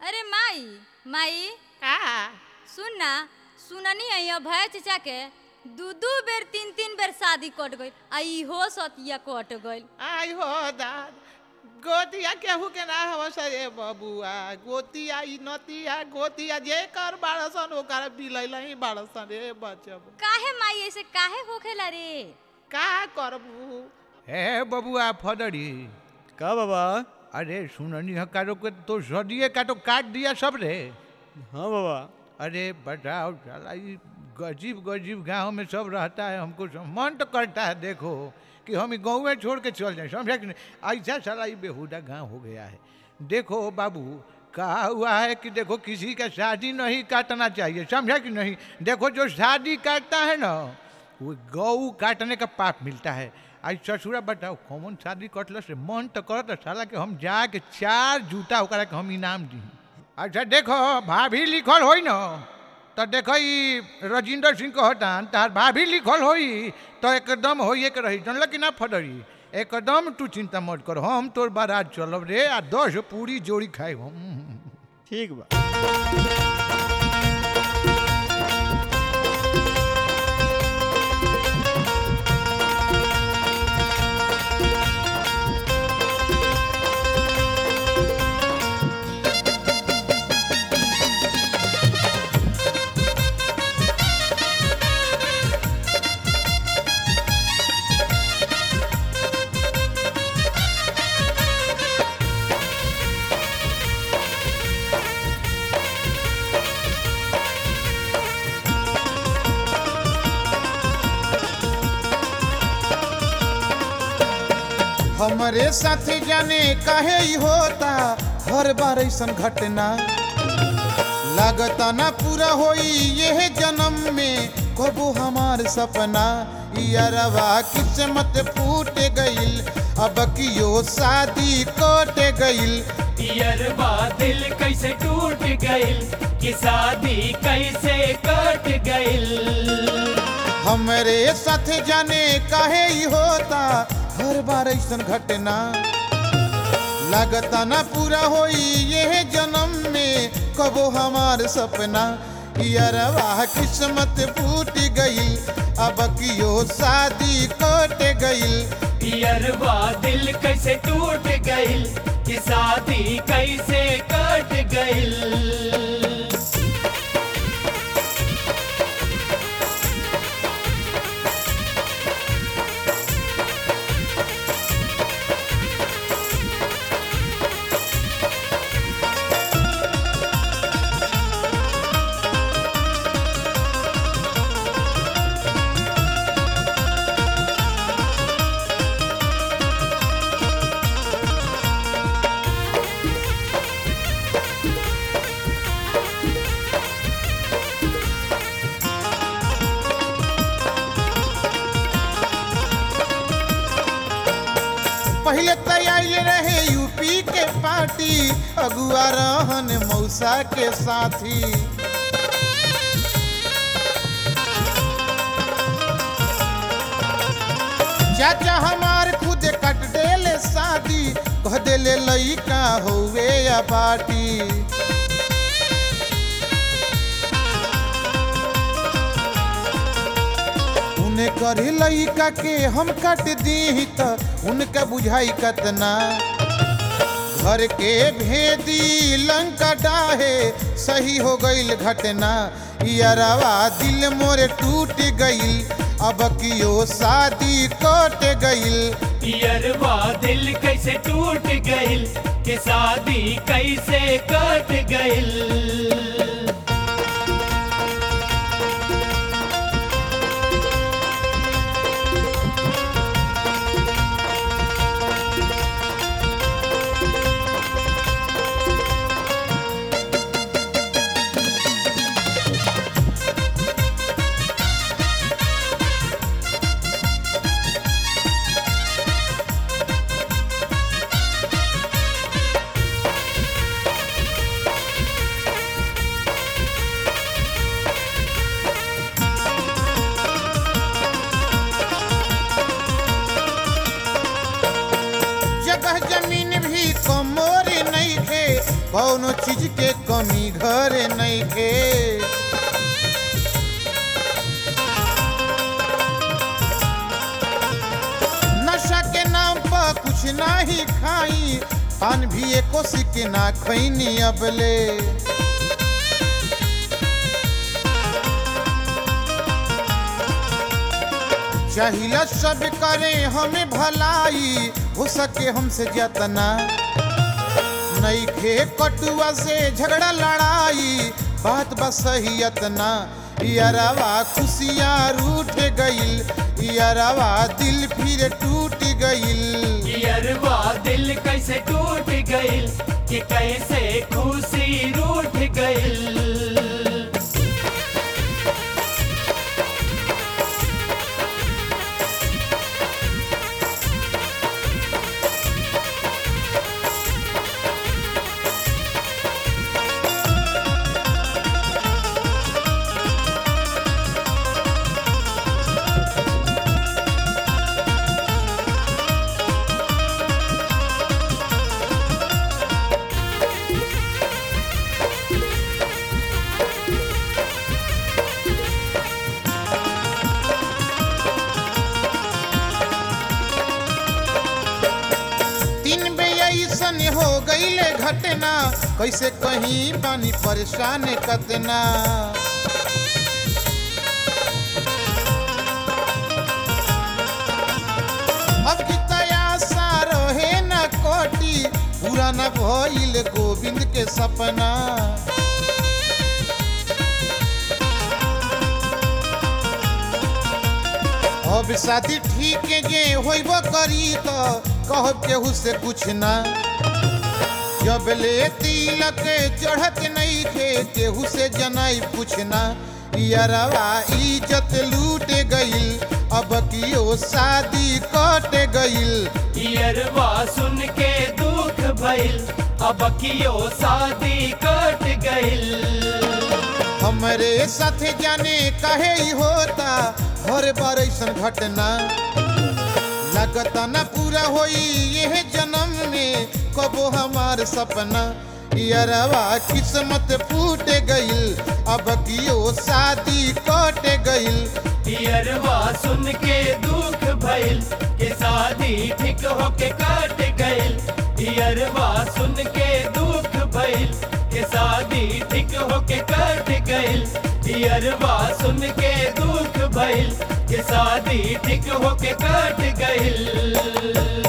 अरे माई माई का सुन ना सुननी है ये भय चचा के दू दू बेर तीन तीन बेर शादी कट गई आ इहो सतिया कट गई आई हो दाद गोतिया केहू के ना हव सरे बबुआ गोतिया ई नतिया गोतिया जे कर बाड़सन ओकर बिलैल ही बाड़सन रे बचब काहे माई ऐसे काहे होखेला रे का करबू हे बबुआ फदरी का बाबा अरे सुननी है कारो के तो सदिए का तो काट दिया सब रे हाँ बाबा अरे बताओ साला ये गजीब गजीब गांव में सब रहता है हमको सम- मन तो करता है देखो कि हम ही गाँव में छोड़ के चल जाएं समझा कि नहीं ऐसा साला ये बेहुदा गांव हो गया है देखो बाबू कहा हुआ है कि देखो किसी का शादी नहीं काटना चाहिए समझा कि नहीं देखो जो शादी काटता है ना वो गऊ काटने का पाप मिलता है आज ससुरा बताओ कौन शादी कटल से मन तो करत साला कि हम जाके चार जूता ओकरा के हम इनाम दी अच्छा देखो भाभी लिखल होई न तो देखो ई राजेंद्र सिंह कहतान तार भाभी लिखल होई तो एकदम होइए के रही जानल कि ना फडरी एकदम तू चिंता मत कर हम तोर बारात चलब रे आ दस पूरी जोड़ी खाए हम ठीक बा हमरे साथ जाने काहे ई होता हर बार ऐसन घटना लागता ना पूरा होई यह जन्म में कबो हमार सपना यारवा किस्मत फूट गईल अब कियो शादी कट गईल पियरबा दिल कैसे टूट गइल कि शादी कैसे कट गइल हमरे साथ जाने काहे ई होता हर बार ऐसन घटना लागता ना पूरा होई यह जन्म में कबो हमार सपना यारवा किस्मत फूट गई अब कियो शादी कट गई पियरबा दिल कैसे टूट गइल कि शादी कैसे कट गइल पहले तैयारी रहे यूपी के पार्टी अगुआ रहन मौसा के साथी चाचा हमार खुद कट देले शादी कह देले लइका होवे या बाटी उन्हें करी लइका के हम कट दी त उनका बुझाई कतना घर के भेदी लंका डाहे सही हो गईल घटना यारवा दिल मोरे टूट गईल अब कियो शादी कट गईल पियरबा दिल कैसे टूट गइल कि शादी कैसे कट गइल कौनो चीज के कमी घरे नहीं के नशा के नाम पर कुछ नाही खाई पान भी एको सिक्के ना खैनी अबले चाहिला सब करे हमें भलाई हो सके हमसे जतना नहीं खे कटुआ से झगड़ा लड़ाई बात बस सही अतना यारवा खुशियाँ रूठ गईल यारवा दिल फिर टूट गईल यरवा दिल कैसे टूट गइल कि कैसे खुशी रूठ गइल तीन बे ऐसन हो गईले घटना कैसे कहीं पानी परेशान कतना अब की तयासा रहे न कोटी पूरा न भइल गोविंद के सपना अब शादी ठीक जे होइब करी तो कहब केहू से कुछ ना जब ले तिलक चढ़त नहीं थे केहू से जनाई पूछना यारवा इज्जत लूट गईल अब कियो शादी कट गईल यरवा सुन के दुख भइल अब कियो शादी कट गइल हमरे साथे जाने कहे ही होता हर बार ऐसन घटना लगता न पूरा होई यह जन्म में कबो हमार सपना यारवा किस्मत फूट गईल अब कियो शादी कट गईल यरवा सुन के दुख भइल कि शादी ठीक होके कट गइल यरवा सुन के दुख भइल कि शादी ठीक होके कट गइल यरवा सुन के दुख भइल कि शादी ठीक होके कट गइल